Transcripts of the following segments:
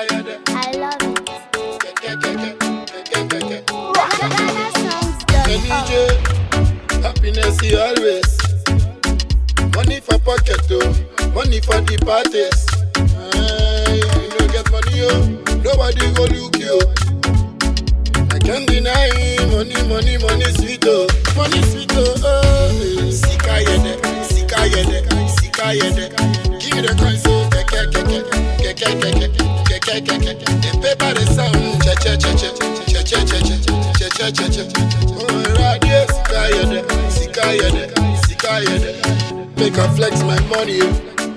I love it. Kenije, GhanaSongs.org. happiness is always. Money for pocket, oh, money for the parties. Aye, you no get money, oh, nobody go look you. I can't deny money, money, money sweet, oh, money sweet, oh, oh. eh. Sika yede, sika yede, sika yede. Give me the coin, so keke, keke, keke, keke, keke, keke. The paper, the sound, che, che, che, che, che, che, che, che, che, che, che, che, che. Oh, radio, sika yede, sika yede, sika yede. Make I flex my money, oh.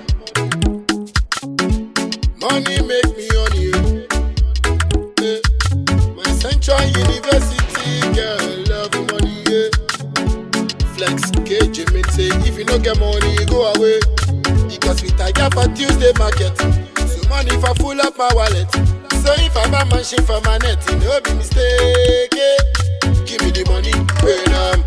Money make me on you. Eh, My Central University girl love money, yeah. Flex cage me say if you no get money, go away. Because we tiger for Tuesday market. So money for full up my wallet. So if I buy machine for my net, it no be mistake. eh. Give me the money, when I'm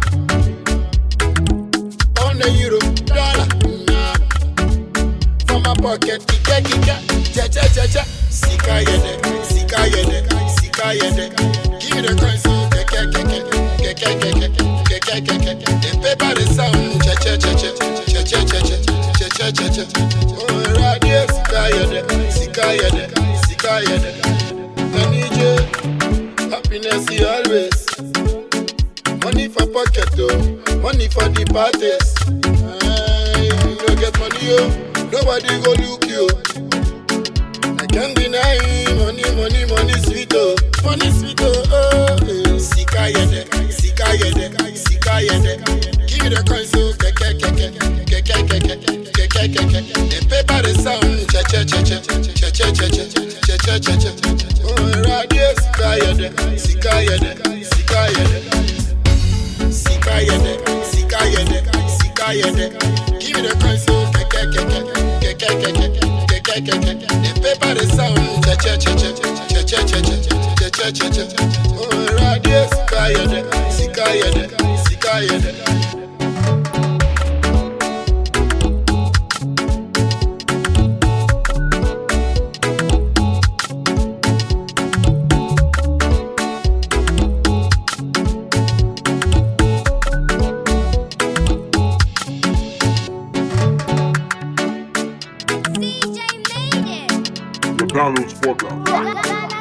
on the euro, dollar, nah. From my pocket, kika kika, cha cha cha cha. Sika yede, sika yede, sika yede. Give me the coin so keke keke, keke keke, keke keke. The paper the sound, cha cha cha cha, cha cha cha cha, cha cha cha cha. Oh radio, sika yede, sika yede, sika yede. I need you, happiness is always. Money for pocket, oh, money for the parties. Aye, you no get money, oh, nobody go look you. I can't deny money, money, money sweet, oh, money sweet, oh, oh. eh. Sika yede, sika yede, sika yede. Give me the coin, so keke, keke, keke, keke, keke, keke. The paper, the sound, cha cha cha cha, cha cha cha cha, cha cha cha cha. Oh, radio, sika yede, sika yede, sika yede. Sika yede, sika yede, sika yede. Give me the coin so keke keke, keke keke, keke keke. The paper the sound, cha cha cha cha, cha cha cha cha, cha cha cha cha. Oh radio, sika yede, sika yede, sika yede. CJ made it. McDonald's Podcast. Ghana